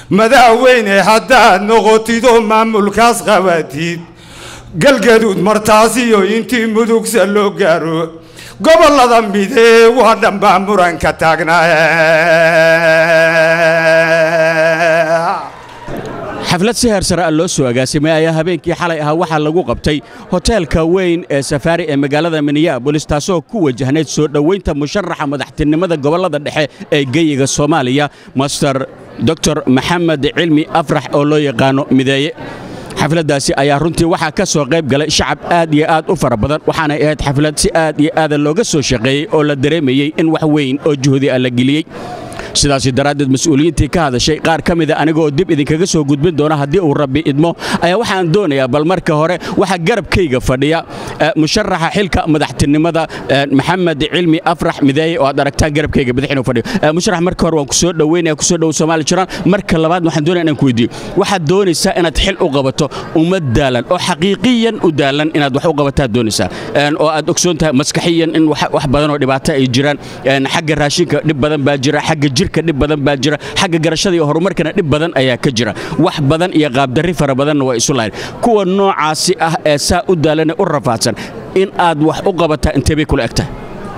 madaaweyne haddaad noqotidoo maamulkaas qabatid galgaduud martaasiyo intii mudugsa loo gaaro gobollada midee waa dhanbaa muranka taagnaa xaflad si heer sare ah loo soo agaasimay ayaa habeenkii xalay ahaa waxaa lagu qabtay hoteelka weyn ee safaari ee magaalada minneabolis taasoo ku wajahnayd soo dhowaynta musharaxa madaxtinimada gobollada dhexe ee geyiga soomaaliya master doctor maxamed cilmi afrax oo loo yaqaano mideeye xafladdaasi ayaa runtii waxaa ka soo qayb galay shacab aad iyo aad u fara badan waxaanay ahayd xaflad si aad iyo aada looga soo shaqeeyey oo la dareemayey in wax weyn oo juhdi ah la geliyey sidaasi daraaddeed mas-uuliyiintii ka hadashay qaar ka mida anigoo dib idinkaga soo gudbin doona haddii uu rabbi idmo ayaa waxaan doonayaa bal marka hore waxaa garabkayga fadhiya musharaxa xilka madaxtinimada maxamed cilmi afrax mideeye oo aad aragtaan garabkayga bidix inuu fadhiyo musharax marka hore waan ku soo dhoweynaya ku soo dhow Soomaali jiraan marka labaad waxaan doonaya inaan ku weydiiyo waxaad doonaysaa inaad xil u qabato ummad daalan oo xaqiiqiyan u daalan inaad wax u qabataa doonaysaa oo aad ogsoon tahay maskaxiyan in wax badan oo dhibaato ay jiraan xagga raashinka dhib badan baa jira xagga jirka dhib badan baa jira xagga garashada iyo horumarkana dhib badan ayaa ka jira wax badan iyo qaabdarri fara badanna waa isu lahayn kuwa noocaasi ah ee saa u daalan ee u rafaadsan in aad wax u qabataa intee bay kula egtahay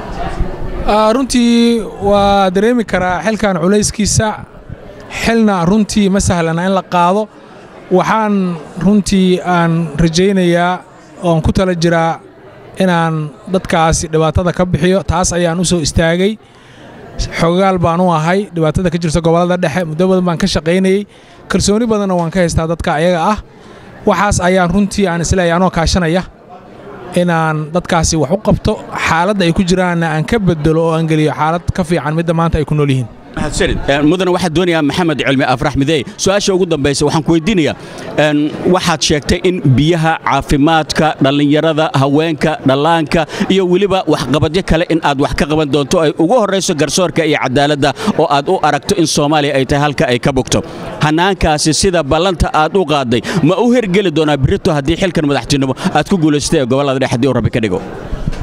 runtii waa dareemi karaa xilkan culayskiisa xilna runtii ma sahlana in la qaado waxaan runtii aan rajaynayaa oon ku tala jiraa inaan dadkaasi dhibaatada ka bixiyo taas ayaan u soo istaagay xogaal baan u ahay dhibaatada ka jirta gobollada dhexe muddo badan baan ka shaqaynayey kalsooni badanna waan ka haystaa dadka ayaga ah waxaas ayaan runtii aan isleeyahay anoo kaashanaya inaan dadkaasi wax u qabto xaaladda ay ku jiraanna aan ka bedelo oo aan geliyo xaalad ka fiican midda maanta ay ku nool yihiin mudane waxaad doonayaa maxamed cilmi afrax mideey su-aasha ugu dambaysa waxaan ku weydiinayaa waxaad sheegtay in biyaha caafimaadka dhallinyarada haweenka dhallaanka iyo weliba waxqabadyo kale in aad wax ka qaban doonto ay ugu horrayso garsoorka iyo cadaaladda oo aad u aragto in soomaaliya ay tahay halka ay ka bogto hannaankaasi sida ballanta aad u qaaday ma u hergeli doonaa birito haddii xilkan madaxtinimo aad ku guulaystay ee gobollada dhexe haddii uu rabbi ka dhigo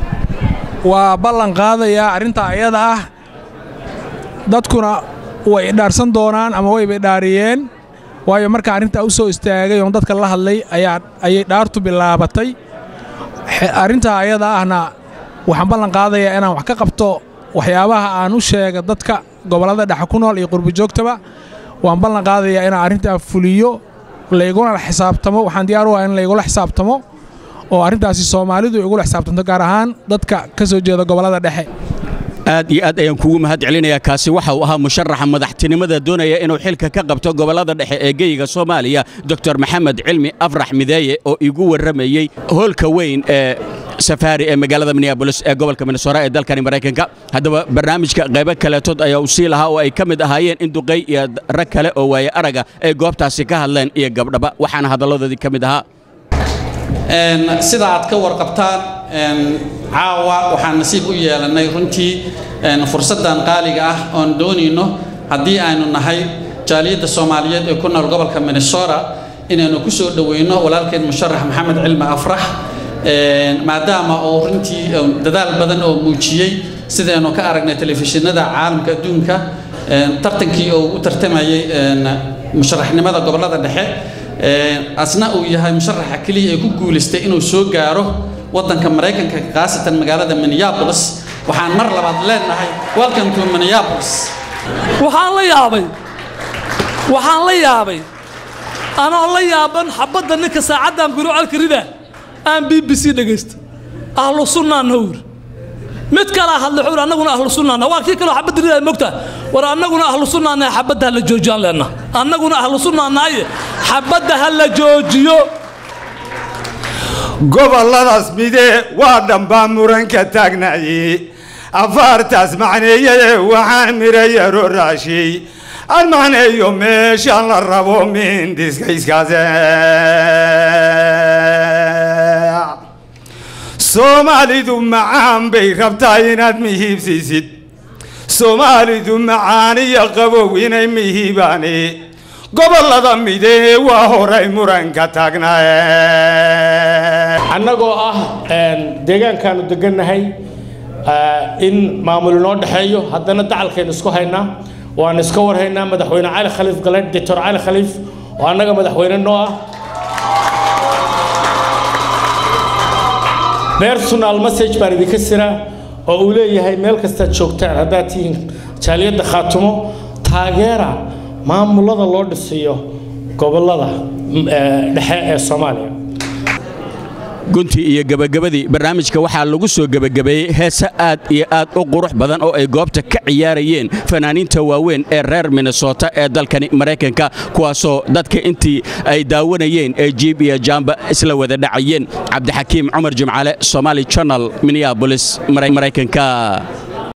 waa ballan qaadayaa arrintaa ayada ah dadkuna way idhaarsan doonaan ama wayba idhaariyeen waayo markaa arrintaa u soo istaagay oon dadka la hadlay ayay dhaartu bilaabatay arrintaa ayada ahna waxaan ballan qaadayaa inaan wax ka qabto waxyaabaha aan u sheega dadka gobollada dhexe ku nool iyo qurbijoogtaba waan ballan qaadayaa inaan arrintaa fuliyo layguna xisaabtamo waxaan diyaar u ah in laygula xisaabtamo oo arrintaasi soomaalidu igula xisaabtanto gaar ahaan dadka ka soo jeeda gobollada dhexe aad iyo aad ayaan kugu mahad celinayaa kaasi waxa uu ahaa musharaxa madaxtinimada doonaya inuu xilka ka qabto gobollada dhexe ee geyiga soomaaliya doctor maxamed cilmi afrax mideeye oo igu warramayey hoolka weyn ee safaari ee magaalada minneabolis ee gobolka minnesota ee dalkani maraykanka haddaba barnaamijka qaybo kaleetood ayaa uu sii lahaa oo ay ka mid ahaayeen in duqay iyo rag kale oo waaye araga ay goobtaasi ka hadleen iyo gabdhaba waxaana hadalladoodii ka mid ahaa sida aad ka warqabtaan caawa waxaan nasiib u yeelannay runtii fursaddan qaaliga ah oon doonayno haddii aynu nahay jaaliyadda soomaaliyeed ee ku nool gobolka minnesota inaynu ku soo dhoweyno walaalkeen musharax maxamed cilmi afrax maadaama uu runtii dadaal badan oo muujiyey sidaynu ka aragnay telefishinada caalamka adduunka tartankii oo u tartamayay musharaxnimada gobollada dhexe asna uu yahay musharaxa keliya ee ku guulaystay inuu soo gaaro waddanka maraykanka khaasatan magaalada minneapolis waxaan mar labaad leenahay welcome to minneapolis waxaan la yaabay waxaan la yaabay anoo la yaaban xabadda ninka saacaddan guro calka rida aan b b c dhegaysta ahlu sunnaanna wuri mid kalaa hadlay wuxuu annaguna ahlu sunnaana waa kii kaloo xabadda rida mogtaa war annaguna ahlu sunnaana xabadda ha la joojiyaan leenna annaguna ahlu sunnaanaaye xabadda ha la joojiyo gobolladaas midee waa dhambaa muranka taagnaye afaartaas macneeyade waxaan mirayaro raashiy aan macneeyo meeshaan la rabo mindiskayskaase soomaalidu macaan bay rabtaa inaad mihiibsiisid soomaalidu macaan iyo qabow inay mihiibaane gobollada midee waa horay muranka taagnaaye annagoo ah deegaankaanu degannahay in maamul inoo dhexeeyo haddana dacalkaynu isku haynaa waan iska warhaynaa madaxweyne cali khaliif galedh doctor cali khaliif oo annaga madaxweyne noo ah personal message baan idinka siraa oo uu leeyahay meel kastaad joogtaan haddaad tihiin jaaliyadda khaatumo taageera maamulada loo dhisiyo gobollada dhexe ee soomaaliya guntii iyo gebagabadii barnaamijka waxaa lagu soo gebagabeeyey heese aad iyo aad u qurux badan oo ay goobta ka ciyaarayeen fanaaniinta waaweyn ee reer minnesota ee dalkani maraykanka kuwaasoo dadka intii ay daawanayeen ee jiib iyo jaamba isla wada dhacayeen cabdixakiim cumar jimcaale somaali channel minneabolis maraykanka